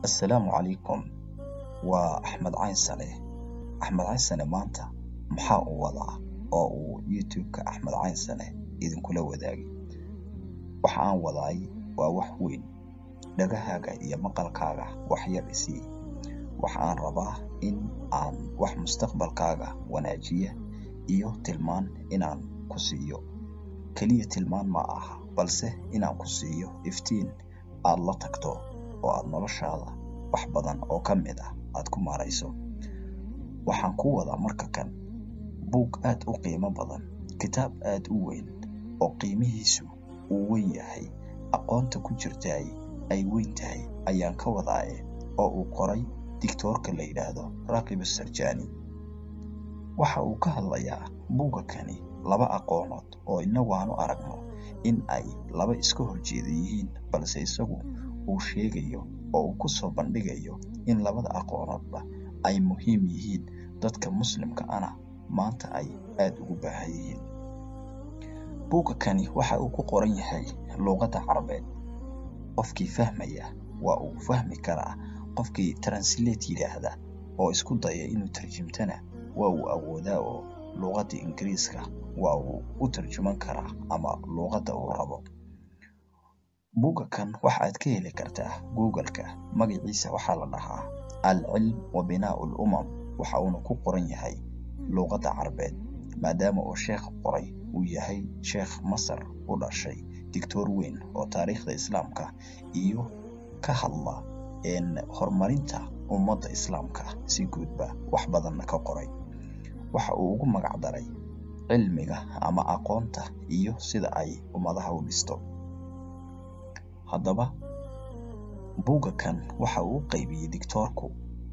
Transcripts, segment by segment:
Assalaamu calaykum waa Axmed Caynsane Axmed Caynsane maanta maxaa uu wadaa oo uu youtube-ka Axmed Caynsane idinkula wadaagay waxa aan wadaay waa wax weyn dhagahaaga iyo maqalkaaga wax yar i sii waxa aan rabaa in aan wax mustaqbalkaaga wanaajiya iyo tilmaan inaan ku siiyo keliya tilmaan ma aha balse inaan ku siiyo iftiin aad la tagto oo aad noloshaada wax badan oo ka mid ah aad ku maarayso waxaan kuu wadaa marka kan buug aad u qiimo badan kitaab aad u weyn oo qiimihiisu uu weyn yahay aqoonta ku jirtaay ay weyn tahay ayaan ka wadaaye oo uu qoray digtoorka la yidhaahdo raaqib sarjaani waxa uu ka hadlayaa buugga kani laba aqoonood oo inagu aanu aragno in ay laba iska horjeeda yihiin balse isagu uu sheegayo oo uu ku soo bandhigayo in labada aqoonoodba ay muhiim yihiin dadka muslimka ana maanta ay aad ugu baahan yihiin buugga kani waxa uu ku qoran yahay luuqadda carabeed qofkii fahmaya waa uu fahmi karaa qofkii translate yidhaahda oo isku daya inuu tarjimtana waa uu awoodaa oo luuqadda ingiriiska waa uu u tarjuman karaa ama luuqadda uu rabo buugga kan waxa aad ka heli kartaa google-ka magaciisa waxaa la dhahaa alcilm wa binaau lumam waxa uuna ku qoran yahay luuqadda carabeed maadaama uu sheekh qoray uu yahay sheekh masar u dhashay digtoor weyn oo taariikhda islaamka iyo ka hadla horumarinta ummadda islaamka si guudba wax badanna ka qoray waxa uu ugu magac daray cilmiga ama aqoonta iyo sida ay ummadaha u dhisto haddaba buugga kan waxa uu u qaybiyey digtoorku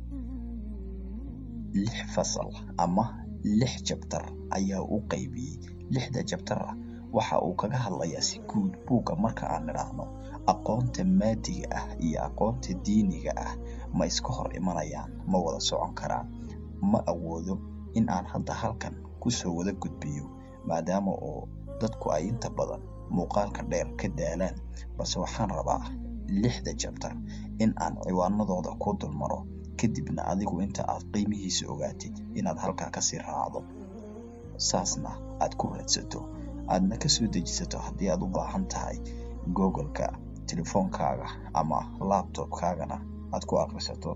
lix fasal ama lix jabtar ayaa u qaybiyey lixda jabtara waxa uu kaga hadlayaa si guud buugga marka aan nidhaahno aqoonta maadiga ah iyo aqoonta diiniga ah ma iska hor imanayaan ma wada socon karaan ma awoodo in aan hadda halkan kusoo wada gudbiyo maadaama oo dadku ay inta badan muuqaalka dheer ka daalaan balse waxaan rabaa lixda jabtar in aan ciwaanadooda ku dulmaro kadibna adigu inta aad qiimihiisa ogaatid inaad halkaa kasii raacdo saasna aad ku raadsato aadna kasoo dejisato haddii aad u baahan tahay google-ka telefoonkaaga ama labtobkaagana aad ku akhrisato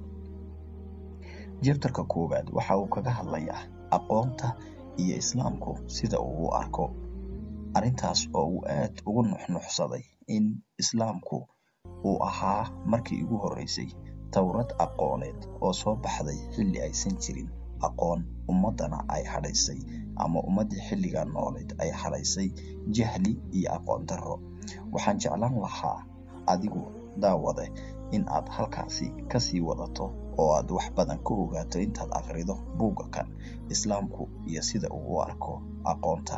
jabtarka koowaad waxa uu kaga hadlayaa aqoonta iyo islaamku sida uu u arko arrintaas oo uu aad ugu nuxnuxsaday in islaamku uu ahaa markii ugu horreysay towrad aqooneed oo soo baxday xilli aysan jirin aqoon ummaddana ay hadhaysay ama ummaddii xilligaa nooleed ay hadhaysay jahli iyo aqoon darro waxaan jeclaan lahaa adigu daawade in aad halkaasi kasii wadato oo aad wax badan ka ogaato intaad akhrido buugga kan islaamku iyo sida uu u arko aqoonta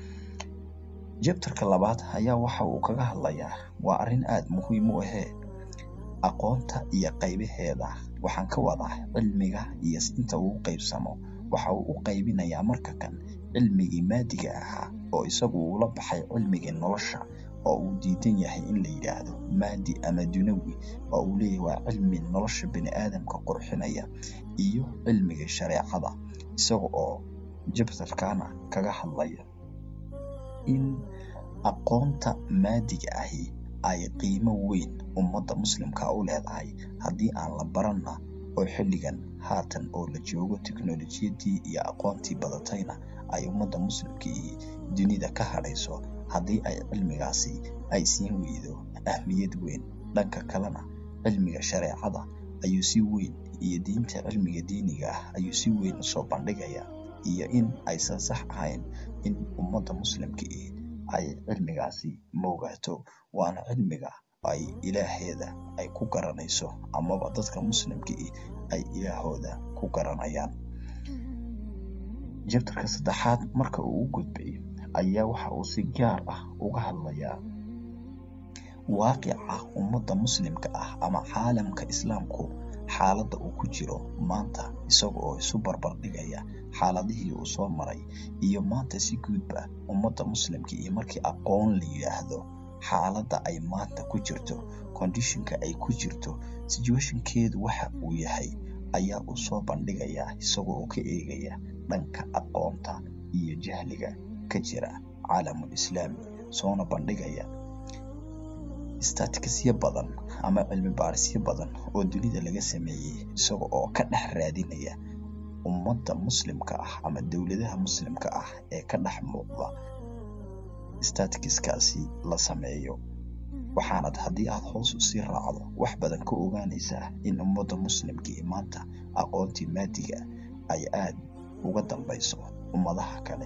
jabtarka labaad ayaa waxa uu kaga hadlayaa waa arrin aad muhiim u ahee aqoonta iyo qaybaheeda waxaan ka wadaa cilmiga iyo inta uu qaybsamo waxa uu u qaybinayaa marka kan cilmigii maadiga ahaa oo isagu uula baxay cilmigii nolosha oo uu diidan yahay in la yidhaahdo maadi ama dunawi oo uu leeyahay waa cilmi nolosha bini aadamka qurxinaya iyo cilmigii shareecada isaga oo jabtarkana kaga hadlaya in aqoonta maadiga ahi ay qiimo weyn ummadda muslimka u leedahay haddii aan la baranna oo xilligan haatan oo la joogo teknolojiyadii iyo aqoontii badatayna ay ummadda muslimkii dunida ka hadhayso haddii ay cilmigaasi ay siin weydo ahmiyad weyn dhanka kalena cilmiga shareecada ayuu si weyn iyo diinta cilmiga diiniga ah ayuu si weyn usoo bandhigaya iyo in aysan sax ahayn in ummadda muslimkii ay cilmigaasi moogaato waana cilmiga ay ilaaheeda ay ku garanayso amaba dadka muslimkii ay ilaahooda ku garanayaan jabtarka saddexaad marka uu u gudbay ayaa waxa uu si gaar ah uga hadlayaa waaqica ummadda muslimka ah ama caalamka islaamku xaaladda uu ku jiro maanta isaga oo isu barbardhigaya xaaladihii uu soo maray iyo maanta si guudba ummadda muslimka iyo markii aqoon la yidhaahdo xaaladda ay maanta ku jirto conditionka ay ku jirto situationkeedu waxa uu yahay ayaa uu soo bandhigayaa isagoo oo ka eegaya dhanka aqoonta iyo jahliga ka jira caalamul islaami soona bandhigaya staticsyo badan ama cilmi baarisyo badan oo dunida laga sameeyey isaga oo ka dhex raadinaya ummadda muslimka ah ama dowladaha muslimka ah ee ka dhex muuqda staticskaasi la sameeyo waxaanad haddii aad hoos usii raacdo wax badan ka ogaanaysaa in ummadda muslimkii maanta aqoontii maadiga ay aad uga dambayso ummadaha kale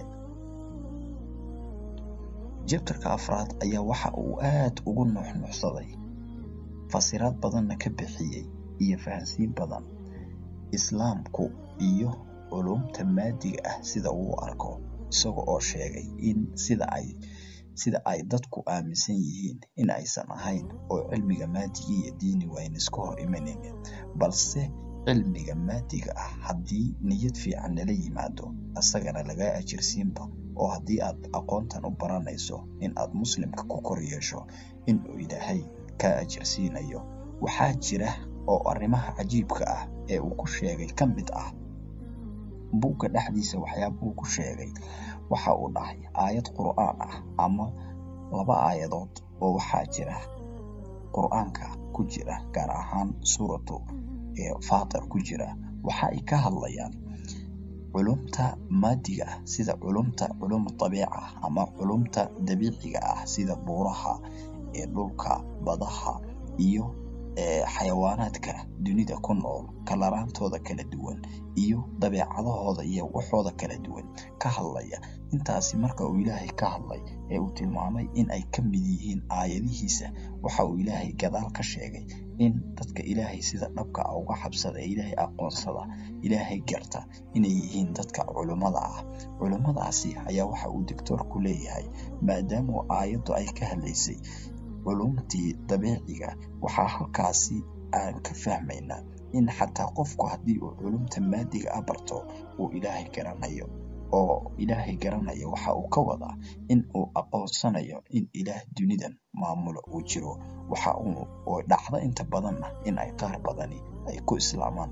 jabtarka afraad ayaa waxa uu aad ugu nuuxnuuxsaday fasiraad badanna ka bixiyey iyo fahansiin badan islaamku iyo culumta maadiga ah sida uu arko isaga oo sheegay in sida ay sida ay dadku aaminsan yihiin in aysan ahayn oo cilmiga maadiga iyo diinigu ayna iska hor imanaynin balse cilmiga maadiga ah haddii niyad fiican lala yimaado isagana lagaa ajirsiinba oo haddii aad aqoontan u baranayso in aad muslimka ku kor yeesho in uu ilaahay kaa ajirsiinayo waxaa jira oo arrimaha cajiibka ah ee uu ku sheegay ka mid ah buugga dhexdiisa waxyaaba uu ku sheegay waxa uu dhahay aayad qur'aan ah ama laba aayadood oo waxaa jira qur'aanka ku jira gaar ahaan suuratu faatir ku jira waxa ay ka hadlayaan culumta maadiga ah sida culumta culum dabiica ama culumta dabiiciga ah sida buuraha ee dhulka badaha iyo xayawaanaadka dunida ku nool kalaraantooda kala duwan iyo dabeecadahooda iyo waxooda kala duwan ka hadlaya intaasi marka uu ilaahay ka hadlay ee uu tilmaamay in ay ka mid yihiin aayadihiisa waxa uu ilaahay gadaal ka sheegay in dadka ilaahay sida dhabka ah uga xabsada ee ilaahay aqoonsada ilaahay garta inay yihiin dadka culummada ah culummadaasi ayaa waxa uu doctoorku leeyahay maadaama aayaddu ay ka hadlaysay culumtii dabiiciga waxaa halkaasi aan ka fahmaynaa in xataa qofku haddii uu culumta maadiga ah barto uu ilaahay garanayo oo ilaahay garanayo waxa uu ka wadaa in uu aqoonsanayo in ilaah dunidan maamulo uu jiro waxa uu oo dhacda inta badanna in ay qaar badani ay ku islaamaan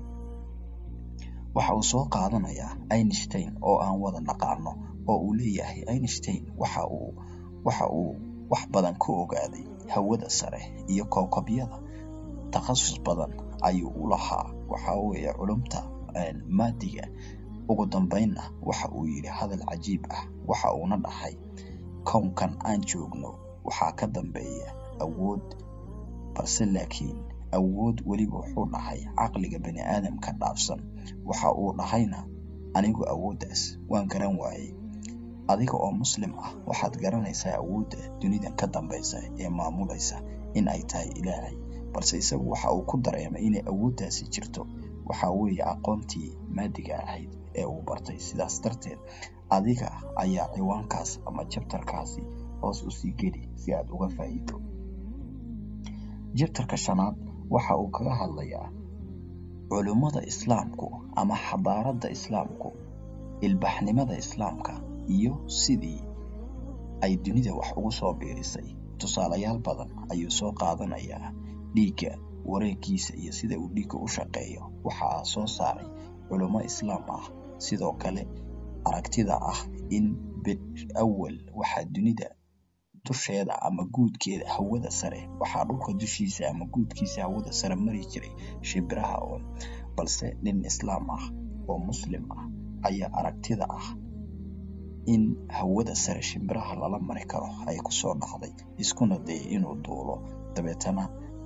waxa uu soo qaadanayaa einstein oo aan wada naqaano oo uu leeyahay einstein waxa uu waxa uu wax badan ka ogaaday hawada sare iyo kowkabyada takhasus badan ayuu u lahaa waxa weeye culumta maadiga ugu dambeynna waxa uu yidhi hadal cajiib ah waxa uuna dhahay kownkan aan joogno waxaa ka dambeeya awood balse laakiin awood weliba wuxuu dhahay caqliga bani aadamka dhaafsan waxa uu dhahayna anigu awooddaas waan garan waayey adiga oo muslim ah waxaad garanaysaa awoodda dunidan ka dambaysa ee maamulaysa in ay tahay ilaahay balse isagu waxa uu ku dareemay inay awooddaasi jirto waxa weeye aqoontii maadiga ahayd ee uu bartay sidaas darteed adiga ayaa ciwaankaas ama jabtarkaasi hoos usii geli si aad uga faa'iido jabtarka shanaad waxa uu kaga hadlayaa culummada islaamku ama xadaaradda islaamku ilbaxnimada islaamka iyo sidii ay dunida wax ugu soo biirisay tusaalayaal badan ayuu soo qaadanayaa dhiigga wareeggiisa iyo sida uu dhiigga u shaqeeyo waxaa soo saaray culummo islaam ah sidoo kale aragtida ah in awal waxaa dunida dusheeda ama guudkeeda hawada sare waxaa dhulka dushiisa ama guudkiisa hawada sare mari jiray shimbiraha oo balse nin islaam ah oo muslim ah ayaa aragtida ah in hawada sare shimbiraha lala mari karo ay kusoo dhacday iskuna dayay inuu duulo dabeetana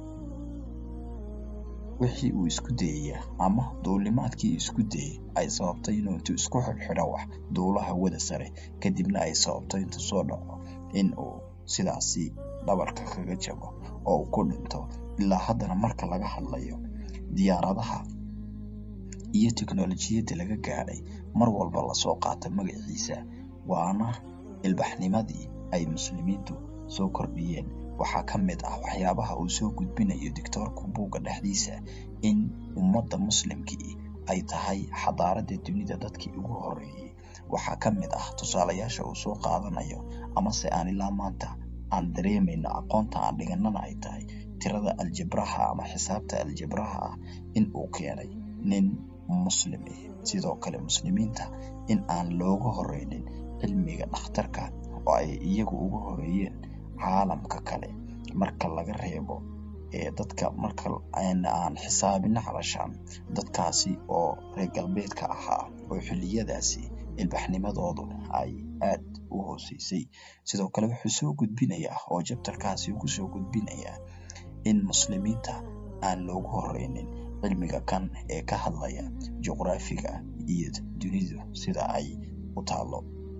wixii uu isku dayaya ama duulimaadkii isku dayay ay sababtay inuu intuu isku xidhxidho wax duulo hawada sare kadibna ay sababto intuu soo dhaco in uu sidaasi dhabarka kaga jabo oo uu ku dhinto ilaa haddana marka laga hadlayo diyaaradaha iyo teknolojiyadda laga gaadhay mar walba lasoo qaata magaciisa waana ilbaxnimadii ay muslimiintu soo kordhiyeen waxaa ka mid ah waxyaabaha uu soo gudbinayo doctoorka buugga dhexdiisa in ummadda muslimkii ay tahay xadaaradda dunida dadkii ugu horeeyey waxaa ka mid ah tusaalayaasha uu soo qaadanayo amase aan ilaa maanta aan dareemayno aqoonta aan dhiganana ay tahay tirada aljabraha ama xisaabta aljabraha ah in uu keenay nin muslim ah sidoo kale muslimiinta in aan looga horeynin cilmiga dhakhtarka oo ay iyagu uga horeeyeen caalamka kale marka laga reebo ee dadka marka aan xisaabina calashaan dadkaasi oo reer galbeedka ahaa oo xilliyadaasi ilbaxnimadoodu ay aad u hooseysay sidoo kale wuxuu soo gudbinayaa oo jabtarkaasi uu kusoo gudbinayaa in muslimiinta aan loogu horeynin cilmiga kan ee ka hadlaya juqraafiga iyo dunidu sida ay u taalo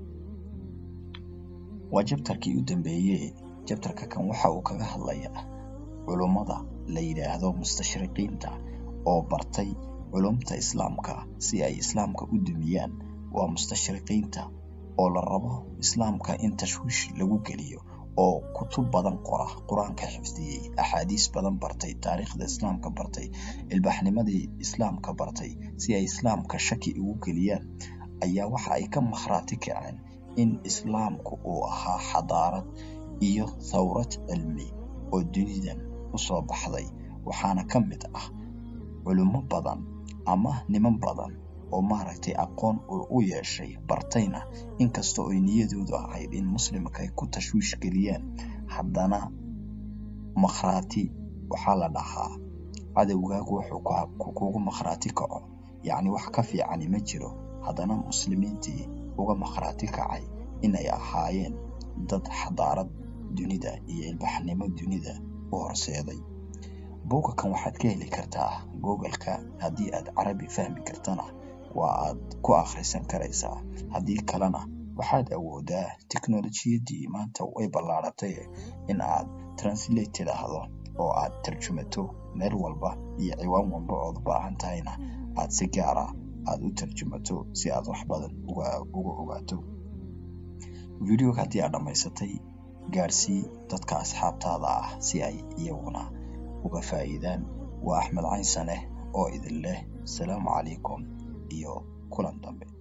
waa jabtarkii u dambeeyey jabtarka kan waxa uu kaga hadlayaa culummada la yidhaahdo mustashriqiinta oo bartay culumta islaamka si ay islaamka u dumiyaan waa mustashriqiinta oo la rabo islaamka in tashwiish lagu geliyo oo kutub badan qora qur-aanka xifdiyey axaadiis badan bartay taariikhda islaamka bartay ilbaxnimadii islaamka bartay si ay islaamka shaki ugu geliyaan ayaa waxa ay ka makhraati kaceen in islaamku uu ahaa xadaarad iyo thawrad cilmi oo dunidan usoo baxday waxaana ka mid ah culummo badan ama niman badan oo maaragtay aqoon u yeeshay bartayna inkastoo ay niyadoodu ahayd in muslimka ay ku tashwiish geliyaan haddana makhraati waxaa la dhahaa cadowgaagu wuxuu kugu makhraati kaco yacni wax ka fiicani ma jiro haddana muslimiintii uga makhraati kacay inay ahaayeen dad xadaarad dunida iyo ilbaxnimo dunida u horseeday buugga kan waxaad ka heli kartaa google-ka haddii aad carabi fahmi kartana waa aad ku akhrisan karaysaa haddii kalena waxaad awoodaa teknolojiyadii maanta way ballaaratay in aad translate tidhaahdo oo aad tarjumato meel walba iyo ciwaan walba ood u baahan tahayna aad si gaara aad u tarjumato si aad wax badan uga ogaato videoga haddii aad dhammaysatay gaarsii dadka asxaabtaada ah si ay iyaguna uga faa'iidaan waa axmed cayn saneh oo idin leh asalaamu calaykum iyo kulan dambe